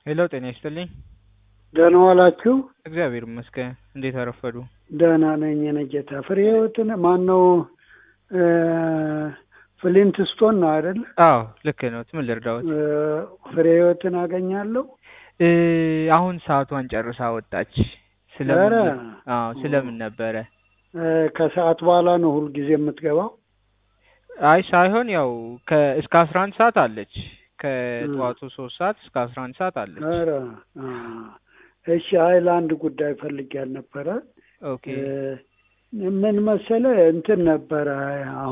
ሄሎ ጤና ይስጥልኝ። ደህና ዋላችሁ? እግዚአብሔር ይመስገን። እንዴት አረፈዱ? ደህና ነኝ። የኔ ጌታ ፍሬ ህይወትን ማን ነው? ፍሊንት ስቶን ነው አይደል? አዎ ልክ ነው። ምን ልርዳዎት? ፍሬ ህይወትን አገኛለሁ። እ አሁን ሰዓቷን ጨርሳ ወጣች። ኧረ ስለምን አዎ ስለምን ነበረ? ከሰዓት በኋላ ነው ሁልጊዜ የምትገባው? አይ ሳይሆን ያው ከ እስከ አስራ አንድ ሰዓት አለች። ከጠዋቱ ሶስት ሰዓት እስከ አስራ አንድ ሰዓት አለች። ኧረ አ፣ እሺ። አይ ለአንድ ጉዳይ ፈልጌ ያልነበረ ኦኬ ምን መሰለ እንትን ነበረ